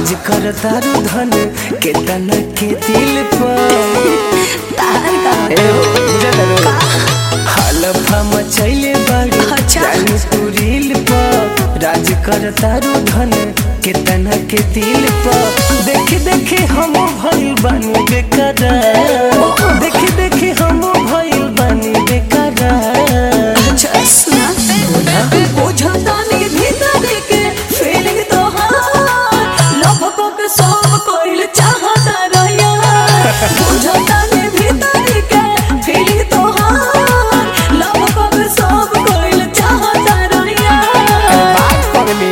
राज कर तारू धन केतना के दिल पर तार का ए हो बुझल रे हलफा मचैले बाड़ी अच्छा। जानी तू रील पर राज कर तारू धन केतना के दिल पर देख देख हम भइल बानी बेकरार देख देख हम भइल बानी बेकरार अच्छा सुना बुझता नहीं भीतर के फीलिंग तो हाँ लपकों के सब कोई चाहता रहिया बुझता नहीं भीतर के फीलिंग तो हाँ लपकों के सब कोई चाहता रहिया बात पगली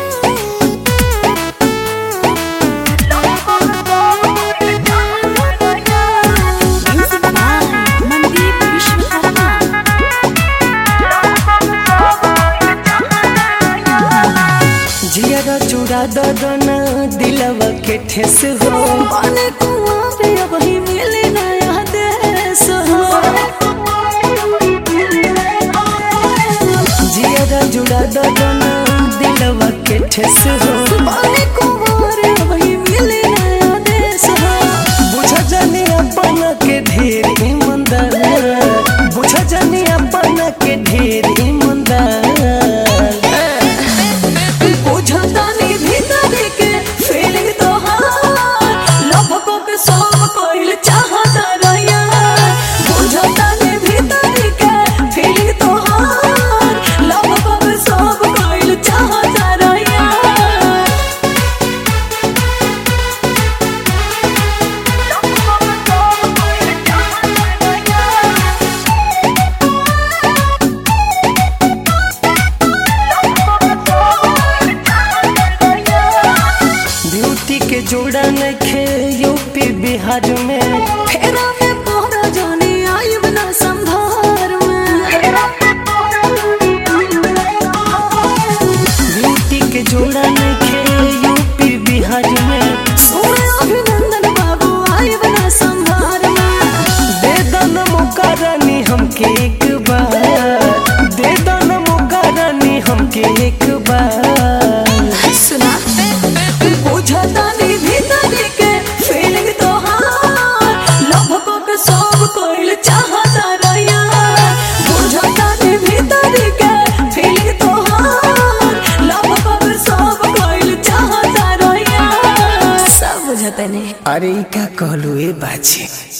मनदीप विश्वकर्मा जियरा चूड़ा ददना दिलवा के ठेस हो बने कुंवारे अब ही मिले नया देश हो जियरा जुड़ा ददना दिलवा के ठेस हो बने कुंवारे अब ही मिले नया देश हो बुझ जानी अपन के ढेर ईमानदार बुझ जानी अपन के ढेर ईमानदार बुझता नहीं भीतर के फीलिंग तो हाँ लपकों के सब कोई चाहता रहिया बुझता नहीं भीतर के फीलिंग तो हाँ लपकों के सब कोई चाहता रहिया ब्यूटी के जोड़ा नखे यूपी बिहार में फेरा में पोहरा जाने आई बना संभार में ब्यूटी के जोड़ा नखे यूपी बिहार में सोने अभिनंदन बाबू आई बना संभार में दे दन मौका रानी हमके एक बार दे दन मौका रानी हमके एक बार सुना बुझता नहीं भीतर के फीलिंग तो हाँ लपकों के सब कोई चाहता रहिया बुझता नहीं भीतर के फीलिंग तो हाँ लपकों के सब कोई चाहता रहिया सब बुझता नहीं अरे ई का कहलू ए बाछी